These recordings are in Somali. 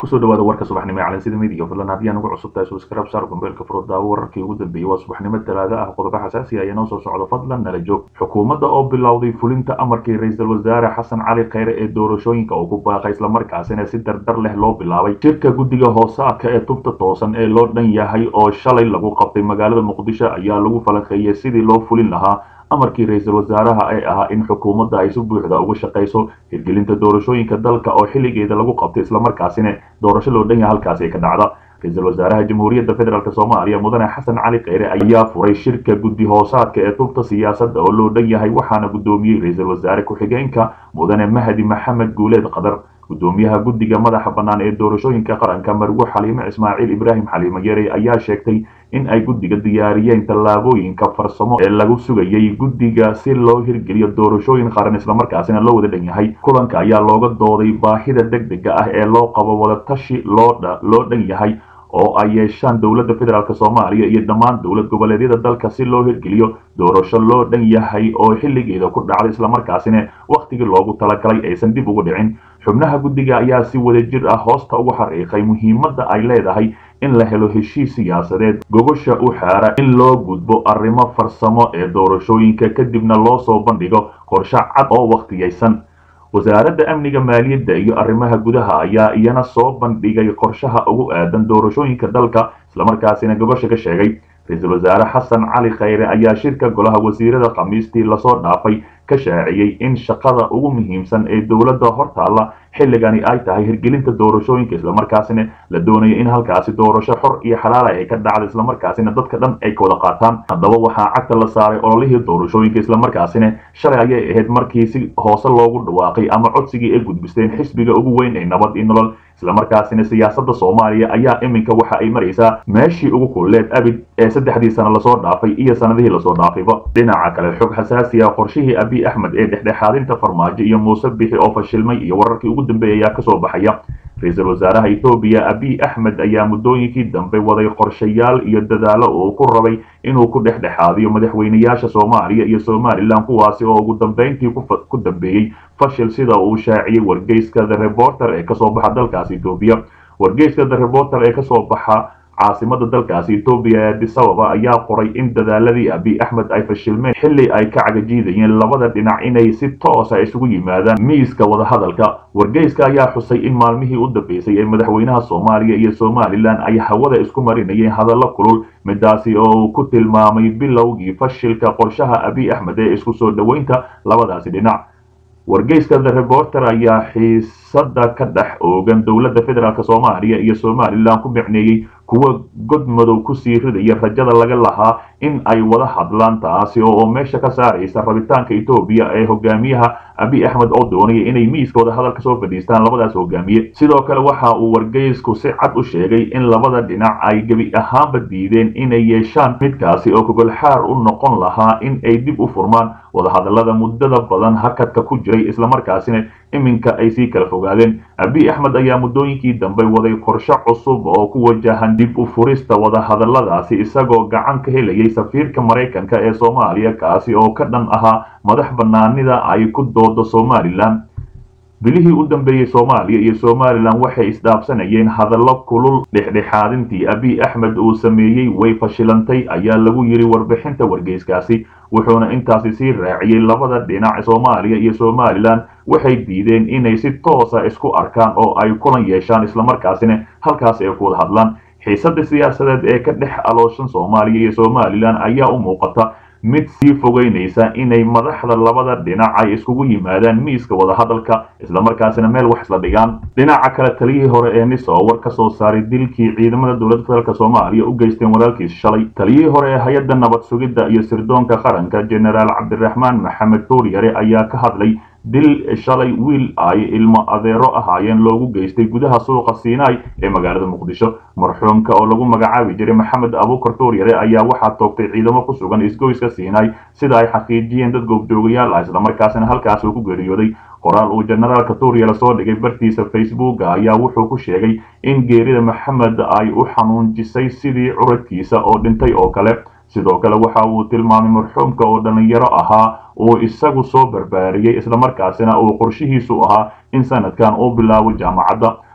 kusoo dhawaada warka subaxnimo ee calansida midiga fadlan haddii aan ugu cusub tahay subscribe saar gombeelka furo daawo wararkii ugu dambeeyey waa subaxnimo talaada ah qodobo xasaasi ah ayaa noo soo socdo fadlan nala joog xukuumadda oo bilowday fulinta amarkii ra-iisul wasaare xasan cali kheyre ee doorashooyinka uu ku baaqay islamarkaasina si dardar leh loo bilaabay shirka guddiga hoosaadka ee tubta toosan ee loo dhan yahay oo shalay lagu qabtay magaalada muqdisho ayaa lagu falanqeeyey sidii loo fulin lahaa amarkii ra-iisul wasaaraha ee ahaa in xukuumadda ay si buuxda uga shaqayso hirgelinta doorashooyinka dalka oo xilligeeda lagu qabtay islamarkaasina doorasho loo dhan yahay halkaasi ay ka dhacda ra-iisul wasaaraha jamhuuriyadda federaalk soomaaliya mudane xasan cali kheyre ayaa furay shirka guddi hoosaadka ee tubta siyaasadda oo loo dhan yahay waxaana guddoomiyey ra-iisul wasaare ku-xigeenka mudane mahdi maxamed guuleed qadar gudoomiyaha guddiga madaxa bannaan ee doorashooyinka qaranka marwo xaliime ismaaciil ibraahim xaliime yare ayaa sheegtay in ay guddiga diyaariyeen tallaabooyinka farsamo ee lagu sugayay guddiga si loo hirgeliyo doorashooyin qaran islamarkaasina loo wada dhan yahay kulanka ayaa looga dooday baahida degdega ah ee loo qabo wadatashi loo dhan yahay oo ay yeeshaan dowladda federaalk soomaaliya iyo dhammaan dowlad goboleedyada dalka si loo hirgeliyo doorasho loo dhan yahay oo xilligeeda ku dhacday islamarkaasina wakhtigii loogu talagalay aysan dib ugu dhicin xubnaha guddiga ayaa si wadajir ah hoosta ugu xariiqay muhiimadda ay leedahay in la helo heshiis siyaasadeed gogosha u xaara in loo gudbo arrimo farsamo ee doorashooyinka kadibna loo soo bandhigo qorshe cad oo wakhtiyaysan wasaaradda amniga maaliyadda iyo arrimaha gudaha ayaa iyana soo bandhigay qorshaha ugu aadan doorashooyinka dalka islamarkaasina gogosha ka sheegay ra-iisul wasaare xasan cali kheyre ayaa shirka golaha wasiirada khamiistii lasoo dhaafay ka shaaciyey in shaqada ugu muhiimsan ee dowladda hortaalla xilligani ay tahay hirgelinta doorashooyinka islamarkaasina la doonaya in halkaasi doorasho xor iyo xalaala ay ka dhacda islamarkaasina dadka dhan ay ka wada qaataan haddaba waxaa cagta la saaray ololihii doorashooyinka islamarkaasina shalay ayay ahayd markii si hoose loogu dhawaaqay ama codsigii ay gudbisteen xisbiga ugu weyn ee nabad iyo nolol islamarkaasina siyaasadda soomaaliya ayaa iminka waxa ay maraysaa meeshii ugu kulleed abid ee saddexdii sano lasoo dhaafay iyo sanadihii lasoo dhaafayba dhinaca kale xog xasaasi ah qorshihii abiy axmed ee dhexdhexaadinta farmaajo iyo muuse bixi oo fashilmay iyo wararkii ugu dambeeyay ayaa kasoo baxaya ra-iisul wasaaraha etoobiya abiy axmed ayaa muddooyinkii dambe waday qorshayaal iyo dadaalo uu ku rabay inuu ku dhexdhexaadiyo madaxweynayaasha soomaaliya iyo somalilan kuwaasi oo ugu dambeyntii ku dambeeyey fashil sida uu shaaciyey wargeyska the reporter ee kasoo baxa dalkaasi etoobiya wargeyska the reporter ee kasoo baxa caasimada dalkaasi etoobiya ee addis ababa ayaa qoray in dadaaladii abiy axmed ay fashilmeen xilli ay ka cagajiidayeen labada dhinac inay si toosa isugu yimaadaan miiska wadahadalka wargeyska ayaa xusay in maalmihii u dambeysay ee madaxweynaha soomaaliya iyo somalilan ay hawada isku marinayeen hadallo kulul midaasi oo uu ku tilmaamay bilowgii fashilka qorshaha abiy axmed ee isku soo dhoweynta labadaasi dhinac wargeyska the reporter ayaa xiisada ka dhex oogan dowladda federaalk soomaaliya iyo somalilan ku micneeyey kuwa god madow kusii ridaya rajada laga lahaa in ay wada hadlaan taasi oo meesha ka saaraysa rabitaanka etoobiya ee hogaamiyaha abiy axmed oo doonaya inay miiska wada hadal kasoo fadhiistaan labadaas hogaamiye sidoo kale waxa uu wargeysku si cad u sheegay in labada dhinac ay gebi ahaanba diideen inay yeeshaan midkaasi oo gogolxaar u noqon lahaa in ay dib u furmaan wadahadalada muddada badan hakadka ku jiray islamarkaasina iminka ay sii kala fogaadeen abiy axmed ayaa muddooyinkii dambe waday qorshe cusub oo ku wajahan dib u furista wadahadaladaasi isagoo gacan ka helayay safiirka maraykanka ee soomaaliya kaasi oo ka dhan ahaa madax bannaanida ay ku doodo somalilan bilihii u dambeeyey soomaaliya iyo somalilan waxay isdhaafsanayeen hadallo kulul dhexdhexaadintii abiy axmed uu sameeyey way fashilantay ayaa lagu yiri warbixinta wargeyskaasi wuxuuna intaasi sii raaciyey labada dhinac soomaaliya iyo somalilan waxay diideen inay si toosa isku arkaan oo ay kulan yeeshaan islamarkaasina halkaas ay ku wada hadlaan xiisadda siyaasadeed ee ka dhex alooshan soomaaliya iyo somalilan ayaa u muuqata mid sii fogeynaysa inay madaxda labada dhinac ay iskugu yimaadaan miiska wadahadalka islamarkaasina meel wax isla dhigaan dhinaca kale taliyihii hore ee niso war ka soo saaray dilkii ciidamada dowladda federaalk soomaaliya u geysteen walaalkiis shalay taliyihii hore ee hay-adda nabad sugidda iyo sirdoonka qaranka jenaraal cabdiraxmaan maxamed tuuryare ayaa ka hadlay dil shalay wiil ay ilmo adeero ahaayeen loogu geystay gudaha suuqa siinai ee magaalada muqdisho marxuumka oo lagu magacaabi jiray maxamed abuukar tuuryare ayaa waxaa toogtay ciidamo ku sugan isgoyska siinai sida ay xaqiijiyeen dad goobjoogayaal ah islamarkaasina halkaas uu ku geeriyooday qoraal uu jenaraalka tuuryare soo dhigay bartiisa facebooka ayaa wuxuu ku sheegay in geerida maxamed ay u xanuunjisay sidii curadkiisa oo dhintay oo kale sidoo kale waxa uu tilmaamay marxuumka oo dhallinyaro ahaa uu isagu soo barbaariyey islamarkaasina uu qorshihiisu ahaa in sanadkan uu bilaabo jaamacadda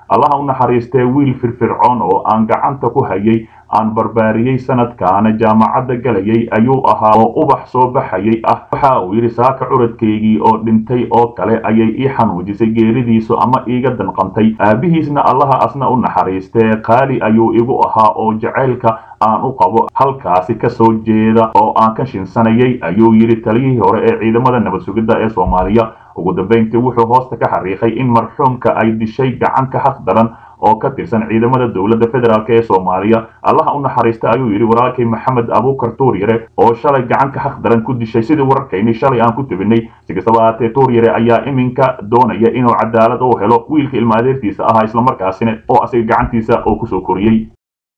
allaha u naxariistee wiil firfircoon oo aan gacanta ku hayay aan barbaariyey sanadkaana jaamacadda galayay ayuu ahaa oo ubax soo baxayay ah waxa uu yidhi saaka curadkaygii oo dhintay oo kale ayay ii xanuujisay geeridiisu ama iiga danqantay aabihiisna allaha asna u naxariistee qaali ayuu igu ahaa oo jacaylka aan u qabo halkaasi ka soo jeeda oo aan ka shinsanayay ayuu yidhi taliyihii hore ee ciidamada nabad sugidda ee soomaaliya ugu dambayntii wuxuu hoosta ka xariiqay in marxuumka ay dishay gacan ka xaq daran oo ka tirsan ciidamada dowladda federaalk ee soomaaliya allaha u naxariista ayuu yidhi walaalkay maxamed abuukar tuuryare oo shalay gacan ka xaq daran ku dishay sidii wararkaynii shalay aan ku tebinay si kastaba ahaatee tuuryare ayaa iminka doonaya inuu cadaalad u helo wiilka ilma adeertiisa ahaa islamarkaasina oo asiga gacantiisa oo kusoo koriyey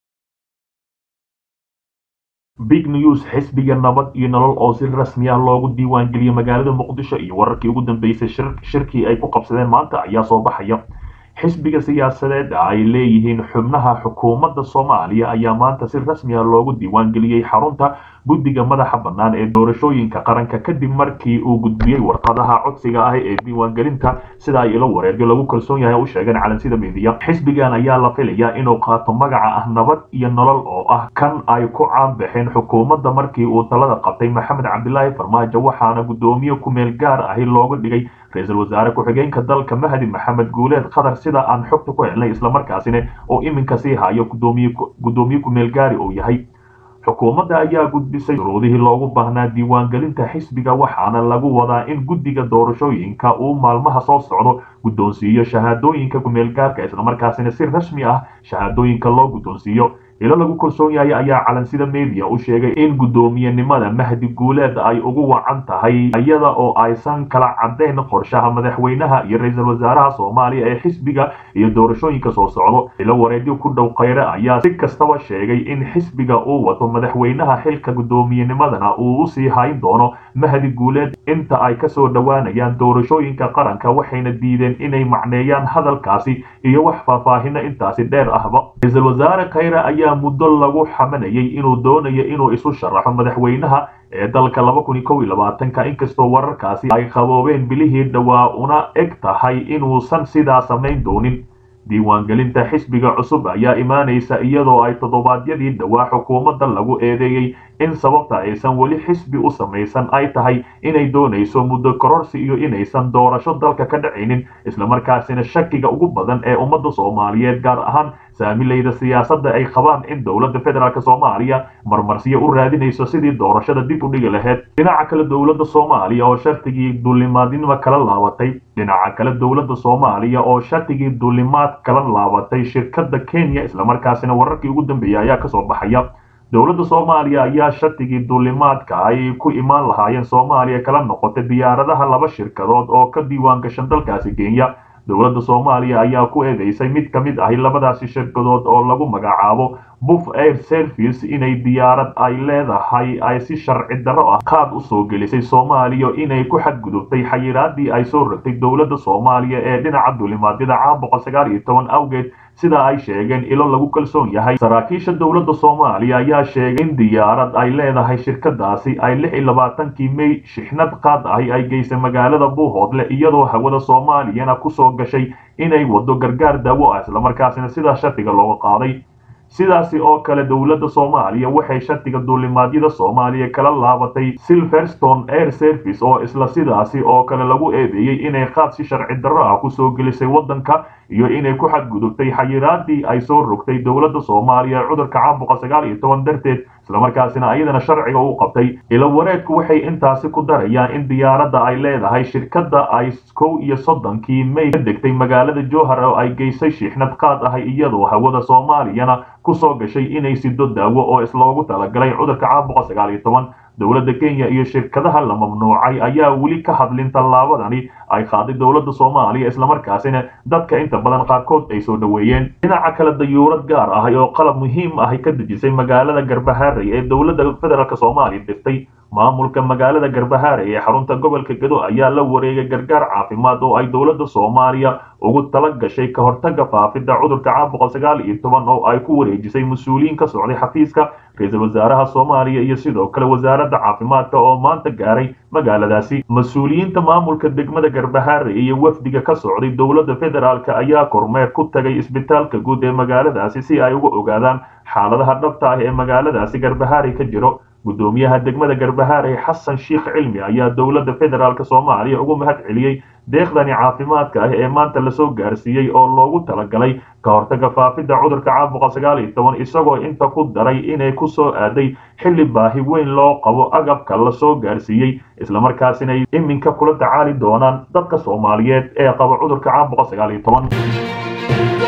big news xisbiga nabad iyo nolol oo si rasmi ah loogu diiwaangeliyey magaalada muqdisho iyo wararkii ugu dambeysay shirkii ay ku qabsadeen maanta ayaa soo baxaya xisbiga siyaasadeed ay leeyihiin xubnaha xukuumadda soomaaliya ayaa maanta si rasmi ah loogu diiwaangeliyey xarunta guddiga madaxa bannaan ee doorashooyinka qaranka kadib markii uu gudbiyey warqadaha codsiga ah ee diiwaangelinta sida ay ilo wareegyo lagu kalsoon yahay u sheegeen calansida miidiya xisbigan ayaa la filayaa inuu qaato magaca ah nabad iyo nolol oo ah kan ay ku caanbaxeen xukuumadda markii uu talada qabtay maxamed cabdilaahi farmaajo waxaana guddoomiye kumeel gaar ahi looga dhigay ra-iisul wasaare ku-xigeenka dalka mahdi maxamed guuleed qatar sida aan xogta ku helnay islamarkaasina oo iminka sii hayo guddoomiye kumeel gaari uu yahay xukuumadda ayaa gudbisay shuruudihii loogu baahnaa diiwaangelinta xisbiga waxaana lagu wadaa in guddiga doorashooyinka uu maalmaha soo socdo guddoonsiiyo shahaadooyinka kumeelgaarka islamarkaasina si rasmi ah shahaadooyinka loo guddoonsiiyo ilo lagu kalsoon yahay ayaa calansida media u sheegay in guddoomiyenimada mahdi guuleed ay ugu wacan tahay iyada oo aysan kala caddayn qorshaha madaxweynaha iyo ra-iisul wasaaraha soomaaliya ee xisbiga iyo doorashooyinka soo socdo ilo wareedyo ku dhow khayre ayaa si kastaba sheegay in xisbiga uu wato madaxweynaha xilka guddoomiyennimadana uu usii hayn doono mahdi guuleed inta ay kasoo dhowaanayaan doorashooyinka qaranka waxayna diideen inay macneeyaan hadalkaasi iyo wax faahfaahino intaasi dheer ahba ra-iisul wasaare khayre ayaa muddo lagu xamanayay inuu doonayo inuu isu sharaxo madaxweynaha ee dalka laba kun iyo kow iyo labaatanka inkastoo wararkaasi ay qaboobeen bilihii dhowaa una eg tahay inuusan sidaa samayn doonin diiwaangelinta xisbiga cusub ayaa imaanaysa iyadoo ay toddobaadyadii dhowaa xukuumadda lagu eedeeyey in sababta aysan weli xisbi u samaysan ay tahay inay doonayso muddo kororsi iyo inaysan doorasho dalka ka dhacaynin islamarkaasina shakiga ugu badan ee ummadda soomaaliyeed gaar ahaan saamilayda siyaasadda ay qabaan in dowladda federaalk soomaaliya marmarsiyo u raadinayso sidii doorashada dib u dhigi lahayd dhinaca kale dowladda soomaaliya oo shartigii duulimaadnimo kala laabatay dhinaca kale dowladda soomaaliya oo shartigii duulimaad kala laabatay shirkadda kenya islamarkaasina wararkii ugu dambeeyay ayaa kasoo baxaya dowladda soomaaliya ayaa shartigii duulimaadka ay ku imaan lahaayeen soomaaliya kala noqotay diyaaradaha laba shirkadood oo ka diiwaan gashan dalkaasi kenya dowladda soomaaliya ayaa ku eedeysay mid ka mid ahi labadaasi shirkadood oo lagu magacaabo buf air service inay diyaarad ay leedahay ay si sharci darro ah qaad u soo gelisay soomaaliya inay ku xadgudubtay xayiraadii ay soo rogtay dowladda soomaaliya ee dhinaca duulimaadyada caam boqol sagaal iyo toban awgeed sida ay sheegeen ilo lagu kalsoon yahay saraakiisha dowladda soomaaliya ayaa sheegay in diyaarad ay leedahay shirkadaasi ay lix iyo labaatankii may shixnad qaad ahi ay geysay magaalada buuhoodle iyadoo hawada soomaaliyana kusoo gashay inay wado gargaar daawo ah islamarkaasina sidaa shardiga looga qaaday sidaasi oo kale dowladda soomaaliya waxay shardiga duulimaadyada soomaaliya kala laabatay silverstone air service oo isla sidaasi oo kale lagu eedeeyey inay qaad si sharci darro ah kusoo gelisay waddanka iyo inay ku xadgudubtay xayiraadii ay soo rogtay dowladda soomaaliya cudurka caam boqol sagaal iyo toban darteed islamarkaasina ayadana sharciga u qabtay ilo wareedku waxay intaasi ku darayaan in diyaaradda ay leedahay shirkadda ay kow iyo soddonkii may ka degtay magaalada jowhar oo ay geysay shiixnad qaad ahay iyadoo hawada soomaaliyana kusoo gashay inay sido daawo oo isloogu talagalay cudurka caam boqol sagaal iyo toban dowladda kenya iyo shirkadaha la mamnuucay ayaa weli ka hadlin tallaabadani ay qaaday dowladda soomaaliya islamarkaasina dadka inta badan qaarkood ay soo dhoweeyeen dhinaca kale dayuurad gaar ahay oo qalab muhiim ahi ka dejisay magaalada garbaharey ee dowladda federaalk soomaaliya dirtay maamulka magaalada garbahaare ee xarunta gobolka gedo ayaa la wareegay gargaar caafimaad oo ay dowladda soomaaliya ugu tala gashay ka hortaga faafidda cudurka caabuqa sagaal iyo toban oo ay ku wareejisay mas-uuliyiin ka socday xafiiska ra-iisul wasaaraha soomaaliya iyo sidoo kale wasaaradda caafimaadka oo maanta gaaray magaaladaasi mas-uuliyiinta maamulka degmada garbahaare iyo wafdiga ka socday dowladda federaalk ayaa kormeer ku tagay isbitaalka guud ee magaaladaasi si ay uga ogaadaan xaaladaha dhabta ah ee magaaladaasi garbahaare ka jiro gudoomiyaha degmada garbahaare xasan sheikh cilmi ayaa dowladda federaalk soomaaliya ugu mahad celiyey deeqdani caafimaadka ah ee maanta lasoo gaarsiiyey oo loogu talagalay ka hortaga faafidda cudurka caabuqa sagaal iyo toban isagoo inta ku daray inay ku soo aaday xilli baahi weyn loo qabo agabka lasoo gaarsiiyey islamarkaasina ay iminka kula tacaali doonaan dadka soomaaliyeed ee qaba cudurka caabuqa sagaal iyo toban